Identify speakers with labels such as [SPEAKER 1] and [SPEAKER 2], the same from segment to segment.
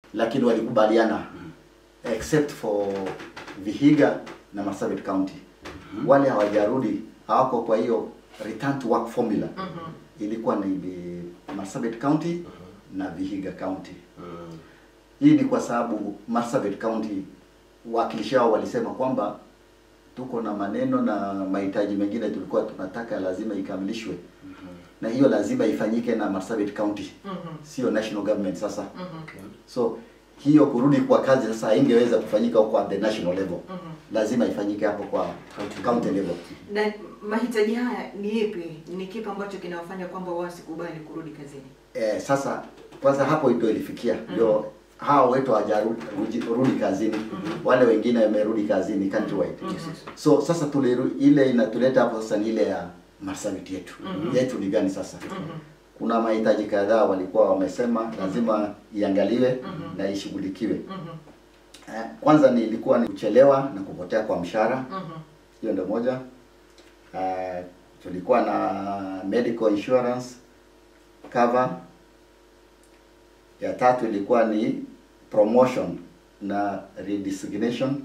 [SPEAKER 1] lakini walikubaliana except for Vihiga na Marsabit County. Wale hawajarudi hawako kwa hiyo return to work formula. Ilikuwa ni ni Marsabit County na Vihiga County. Hii ni kwa sababu Marsabit County wakilishi wao walisema kwamba tuko na maneno na mahitaji mengine tulikuwa tunataka lazima ikamilishwe na hiyo lazima ifanyike na Marsabit County sio national government sasa so hiyo kurudi kwa kazi sasa haingeweza kufanyika kwa the national level lazima ifanyike hapo kwa county level
[SPEAKER 2] Na mahitaji haya ni ipi? Ni kipi ambacho kinawafanya kwamba wao wasikubali kurudi kazini?
[SPEAKER 1] eh, sasa kwanza hapo ndio ilifikia ndio hao wetu hawajarudi rudi kazini wale wengine wamerudi kazini countrywide so sasa tuliru, ile inatuleta hapo sasa ni ile ya Marsabit yetu yetu ni gani sasa kuna mahitaji kadhaa walikuwa wamesema lazima iangaliwe na ishughulikiwe eh, kwanza ni ilikuwa ni kuchelewa na kupotea kwa mshahara hiyo ndio moja uh, tulikuwa na medical insurance cover ya tatu ilikuwa ni promotion na redesignation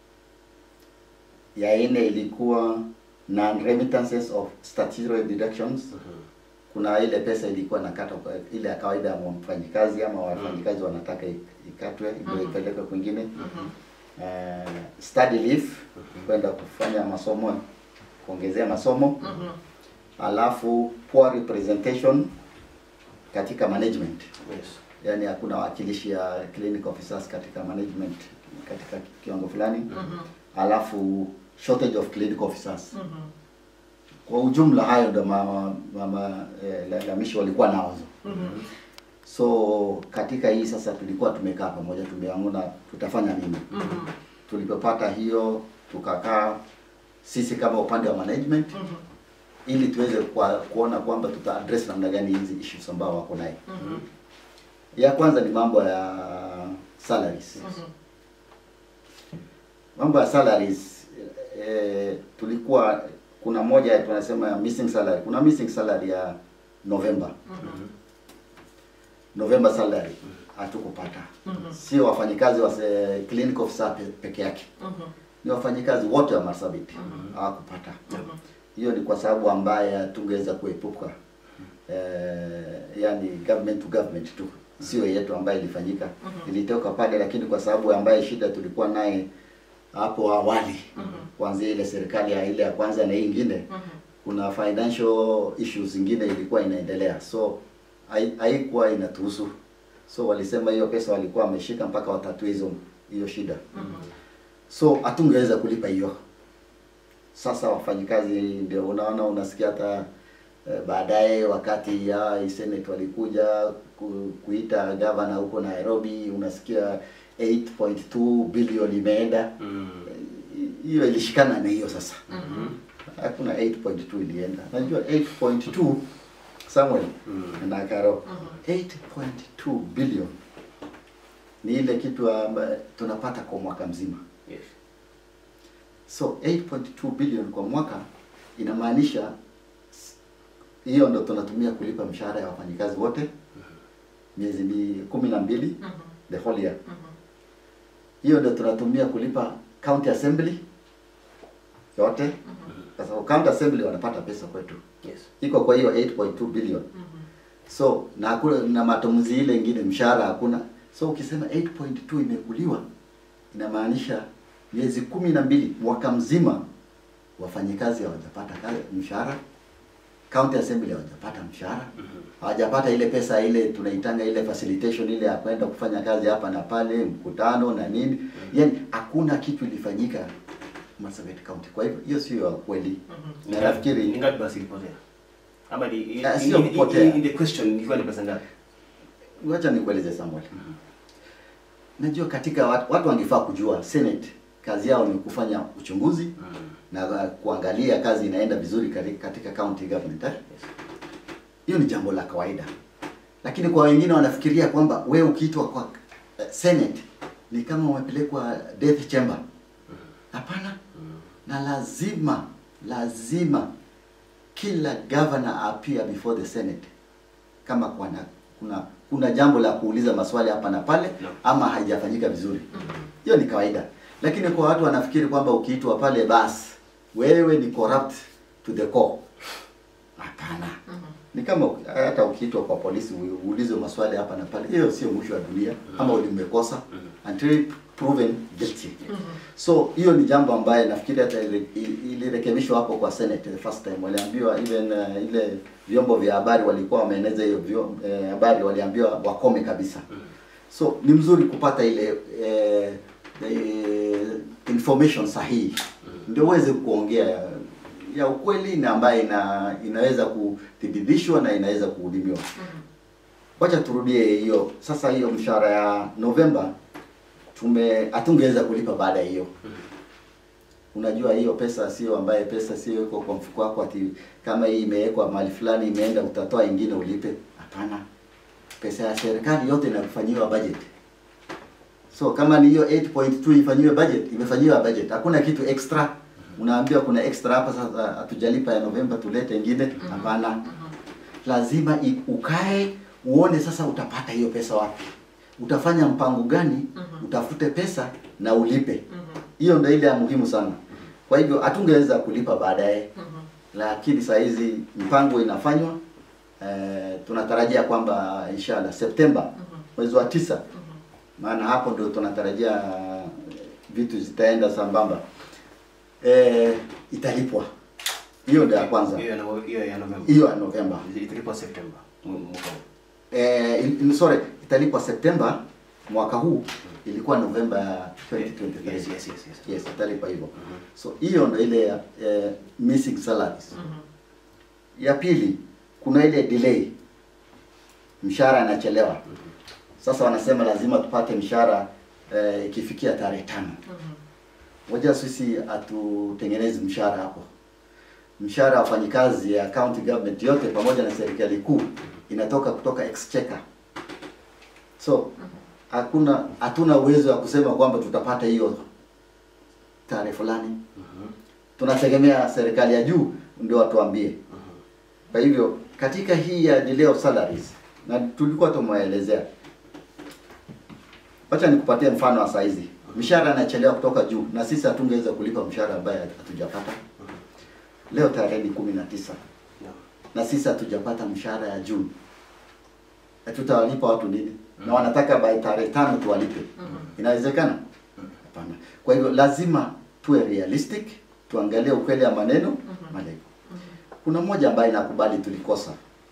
[SPEAKER 1] ya nne ilikuwa non remittances of statutory deductions kuna ile pesa ilikuwa nakata kwa- ile ya kawaida ya mfanyikazi ama wafanyikazi wanataka i- ikatwe ndio ipelekwe kwingine uh, study leave kwenda kufanya masomo kuongezea masomo alafu poor representation katika management
[SPEAKER 3] Yes.
[SPEAKER 1] yani hakuna wakilishi ya clinic officers katika management katika kiwango fulani alafu shortage of clinic officers kwa ujumla hayo ndo mama, mama eh, lalamishi walikuwa nazo so katika hii sasa tulikuwa tumekaa pamoja tumeamuna tutafanya nini tulipopata hiyo tukakaa sisi kama upande wa management ili tuweze kwa, kuona kwamba tuta address namna gani hizi issues ambao wako naye ya kwanza ni mambo ya salaries mambo ya salaries eh, tulikuwa kuna moja tunasema ya missing salary kuna missing salary ya November November salary hatukupata sio wafanyikazi wa se- clinic officer pe- peke yake ni wafanyikazi wote wa Marsabit hawakupata hiyo ni kwa sababu ambaye tungeweza kuepuka eh, yani government to government tu sio yetu ambaye ilifanyika ilitoka pale lakini kwa sababu ambaye shida tulikuwa naye hapo awali kuanzia ile serikali ya ile ya kwanza na hii ingine kuna financial issues zingine ilikuwa inaendelea so hai- haikuwa inatuhusu so walisema hiyo pesa walikuwa wameshika mpaka watatue hizo hiyo shida so hatungeweza kulipa hiyo sasa wafanyikazi ndio unaona unasikia hata eh, baadaye wakati ya senate walikuja ku, kuita gavana huko Nairobi unasikia 8.2 bilioni imeenda
[SPEAKER 3] Mm.
[SPEAKER 1] hiyo ilishikana na hiyo sasa hakuna 8.2 ilienda najua 8.2 Samuel na Karo 8.2 billion ni ile kitu ambayo tunapata kwa mwaka mzima
[SPEAKER 3] Yes.
[SPEAKER 1] so 8.2 billion kwa mwaka inamaanisha s- hiyo ndo tunatumia kulipa mshahara ya wafanyikazi wote miezi mi kumi na mbili the whole year hiyo ndo tunatumia kulipa county assembly yote kwa sababu county assembly wanapata pesa kwetu
[SPEAKER 3] Yes.
[SPEAKER 1] iko kwa hiyo 8.2 billion so na hakuna na matumizi ile ingine mshahara hakuna so ukisema 8.2 imekuliwa inamaanisha miezi kumi na mbili mwaka mzima wafanyikazi hawajapata kazi mshahara county assembly hawajapata mshahara hawajapata ile pesa ile tunaitanga ile facilitation ile ya kwenda kufanya kazi hapa na pale mkutano na nini yani hakuna kitu ilifanyika Marsabit County kwa hivyo hiyo sio ya kweli na nafikiri
[SPEAKER 3] Ni ngapi basi ilipotea? Ama ni in,
[SPEAKER 1] Ah,
[SPEAKER 3] in,
[SPEAKER 1] sio
[SPEAKER 3] in,
[SPEAKER 1] kupotea.
[SPEAKER 3] in, in the question ilikuwa ni pesa ngapi?
[SPEAKER 1] Wacha nikueleze Samuel. Najua katika watu, watu wangefaa kujua Senate kazi yao ni kufanya uchunguzi na uh, kuangalia kazi inaenda vizuri kari- katika county government. Eh? Hiyo ni jambo la kawaida, lakini kwa wengine wanafikiria kwamba we ukiitwa kwa uh, Senate ni kama umepelekwa death chamber. Hapana, na lazima lazima kila governor appear before the Senate kama kuna kuna kuna jambo la kuuliza maswali hapa na pale
[SPEAKER 3] No.
[SPEAKER 1] ama haijafanyika vizuri. Hiyo ni kawaida, lakini kwa watu wanafikiri kwamba ukiitwa pale basi wewe ni corrupt to the core. Hapana. Ni kama uki- hata ukiitwa kwa polisi u- uulizwe maswali hapa na pale, hiyo sio mwisho wa dunia ama ulimekosa until proven guilty. So hiyo ni jambo ambaye nafikiri hata ili- ili- ilirekebishwa hapo kwa Senate the first time, waliambiwa even uh, ile vyombo vya habari walikuwa wameeneza hiyo vyo- eh, habari waliambiwa wakome kabisa. So ni mzuri kupata ile eh, eh, information sahihi ndio uweze kuongea ya, ya ukweli na ambaye ina, inaweza kuthibitishwa na inaweza kuhudimiwa. Wacha turudie hiyo sasa. Hiyo mshahara ya Novemba tume hatungeweza kulipa baada ya hiyo. Unajua hiyo pesa sio ambaye pesa sio iko kwa mfuko wako ati kama hii imewekwa mahali fulani imeenda utatoa ingine ulipe. Hapana, pesa ya serikali yote inafanyiwa budget. So kama ni hiyo 8.2 ifanyiwe budget, imefanyiwa budget. Hakuna kitu extra. Unaambiwa kuna extra hapa sasa hatujalipa ya Novemba tulete ingine. Hapana. Lazima i- ukae uone sasa utapata hiyo pesa wapi. Utafanya mpango gani? Utafute pesa na ulipe. Hiyo ndio ile ya muhimu sana. Kwa hivyo hatungeweza kulipa baadaye. Lakini saa hizi mpango inafanywa. Eh, tunatarajia kwamba inshallah Septemba mwezi wa tisa maana hapo ndio tunatarajia eh, vitu zitaenda sambamba eh, italipwa hiyo ndio ya kwanza
[SPEAKER 3] Hiyo ya Nove- hiyo ya Novemba.
[SPEAKER 1] hiyo ya Novemba
[SPEAKER 3] Italipwa Septemba mu- mwaka huu.
[SPEAKER 1] eh, il- sorry italipwa Septemba mwaka huu ilikuwa Novemba ya 2023
[SPEAKER 3] Yes, yes, yes, yes.
[SPEAKER 1] yes italipwa hivyo so hiyo ndio ile ya eh, missing salaries ya pili kuna ile delay mshahara inachelewa sasa wanasema lazima tupate mshahara eh, ikifikia tarehe tano moja sisi hatutengenezi mshahara hapo mshahara wa wafanyikazi ya county government yote pamoja na serikali kuu inatoka kutoka exchequer so hakuna hatuna uwezo wa kusema kwamba tutapata hiyo tarehe fulani tunategemea serikali ya juu ndio watuambie kwa hivyo katika hii ya delay of salaries na tulikuwa tumewaelezea wacha nikupatie mfano wa saizi mshahara inachelewa kutoka juu na sisi hatungeweza kulipa mshahara ambaye hatujapata leo tarehe ni kumi na tisa
[SPEAKER 3] Yeah.
[SPEAKER 1] na sisi hatujapata mshahara ya Juni. Na tutawalipa watu nini? Na wanataka by tarehe tano tuwalipe. Inawezekana? Hapana. Kwa hivyo lazima tuwe realistic, tuangalie ukweli ya maneno, malengo. Kuna mmoja ambaye nakubali tulikosa.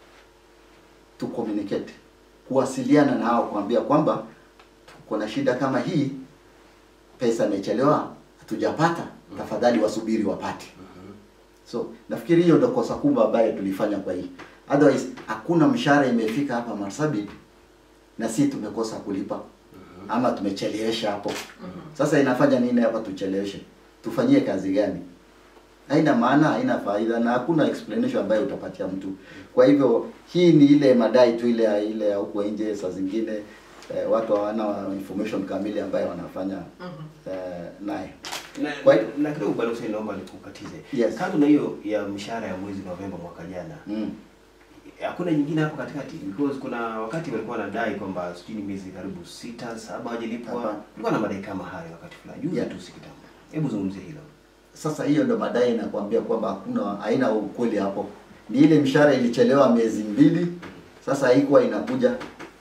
[SPEAKER 1] Tu communicate. Kuwasiliana na hao kuambia kwamba tuko na shida kama hii, pesa imechelewa, hatujapata, tafadhali wasubiri wapate. So nafikiri hiyo ndio kosa kubwa ambayo tulifanya kwa hii. Otherwise hakuna mshahara imefika hapa Marsabit na si tumekosa kulipa ama tumechelewesha hapo. Sasa inafanya nini hapa tucheleweshe? Tufanyie kazi gani? Haina maana, haina faida na hakuna explanation ambayo utapatia mtu. Kwa hivyo hii ni ile madai tu ile ya- ile ya huko nje saa zingine eh, watu hawana information kamili ambayo wanafanya eh, naye.
[SPEAKER 3] Na,
[SPEAKER 1] Kwa-
[SPEAKER 3] na kidogo bwana Hussein naomba nikukatize.
[SPEAKER 1] Yes.
[SPEAKER 3] Kando na hiyo ya mshahara ya mwezi Novemba mwaka jana,
[SPEAKER 1] Mm.
[SPEAKER 3] hakuna nyingine hapo katikati because kuna wakati walikuwa wanadai kwamba sijui ni miezi karibu sita saba hawajalipwa.
[SPEAKER 1] Hapana.
[SPEAKER 3] Kulikuwa na madai kama hayo wakati fulani. Juzi
[SPEAKER 1] Yeah.
[SPEAKER 3] tu si kitambo. Hebu zungumzie hilo.
[SPEAKER 1] Sasa hiyo ndo madai nakwambia kwamba hakuna haina ukweli hapo. Ni ile mshahara ilichelewa miezi mbili, sasa haikuwa inakuja.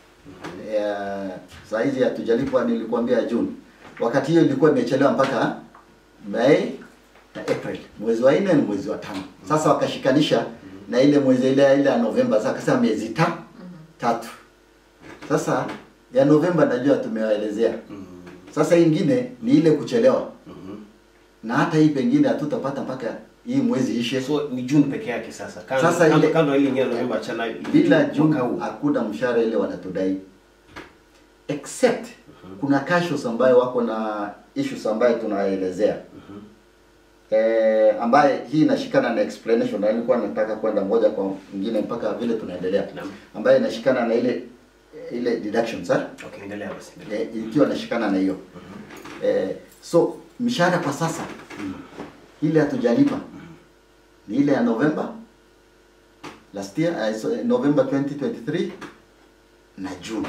[SPEAKER 1] Eh, saa hizi hatujalipwa, nilikwambia June. Wakati hiyo ilikuwa imechelewa mpaka Mei na April, mwezi wa nne ni mwezi wa tano. Sasa wakashikanisha na ile mwezi ile ile ya Novemba, sasa akasema miezi ta, tatu. Sasa ya Novemba najua tumewaelezea. Sasa hii ingine ni ile kuchelewa na hata hii pengine hatutapata mpaka hii mwezi ishe.
[SPEAKER 3] So ni June peke yake sasa. Kando,
[SPEAKER 1] Sasa
[SPEAKER 3] kando,
[SPEAKER 1] ile-
[SPEAKER 3] kando na ile nyingine ya Novemba achana
[SPEAKER 1] Bila
[SPEAKER 3] June
[SPEAKER 1] June
[SPEAKER 3] mwaka huu.
[SPEAKER 1] hakuna mshahara ile wanatudai, except kuna cashos ambayo wako na issues ambayo tunaelezea eh, ambaye hii inashikana na explanation, na nilikuwa nataka kwenda moja kwa mwingine mpaka vile tunaendelea,
[SPEAKER 3] Naam.
[SPEAKER 1] ambayo inashikana na ile ile deductions eh?
[SPEAKER 3] Okay, endelea basi. endelea.
[SPEAKER 1] eh, ikiwa nashikana na hiyo eh, so mshahara kwa sasa ile hatujalipa ni ile ya November last year uh, so, eh, November 2023 na Juni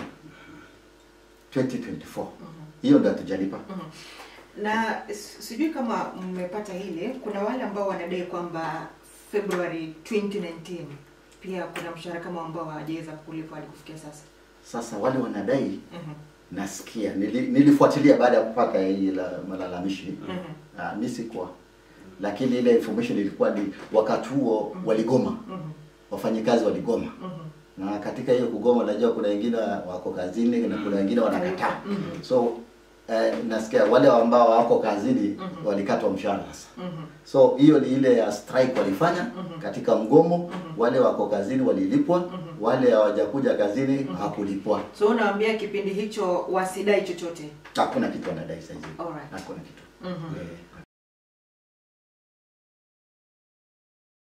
[SPEAKER 1] 2024 hiyo ndio hatujalipa
[SPEAKER 2] na s- sijui kama mmepata ile kuna wale ambao wanadai kwamba February 2019 pia kuna mshahara kama ambao hawajaweza kulipwa hadi kufikia sasa
[SPEAKER 1] sasa wale wanadai
[SPEAKER 2] Mhm.
[SPEAKER 1] nasikia nili, nilifuatilia baada ya kupata hii la malalamishi
[SPEAKER 2] Mhm.
[SPEAKER 1] Ah, mi sikuwa lakini ile information ilikuwa ni wakati huo waligoma
[SPEAKER 2] Mhm.
[SPEAKER 1] wafanyikazi waligoma
[SPEAKER 2] Mhm.
[SPEAKER 1] na katika hiyo kugoma najua kuna wengine wako kazini na kuna wengine wanakataa
[SPEAKER 2] Mhm.
[SPEAKER 1] so eh, nasikia wale ambao wako kazini
[SPEAKER 2] Mhm.
[SPEAKER 1] walikatwa mshahara sasa
[SPEAKER 2] Mhm.
[SPEAKER 1] so hiyo ni ile ya strike walifanya
[SPEAKER 2] Mhm.
[SPEAKER 1] katika mgomo
[SPEAKER 2] Mhm.
[SPEAKER 1] wale wako kazini walilipwa
[SPEAKER 2] Mhm.
[SPEAKER 1] wale hawajakuja kazini hakulipwa
[SPEAKER 2] so unawaambia kipindi hicho wasidai chochote
[SPEAKER 1] hakuna kitu wanadai saizi
[SPEAKER 2] Alright.
[SPEAKER 1] hakuna kitu
[SPEAKER 2] Mhm.
[SPEAKER 1] Eh,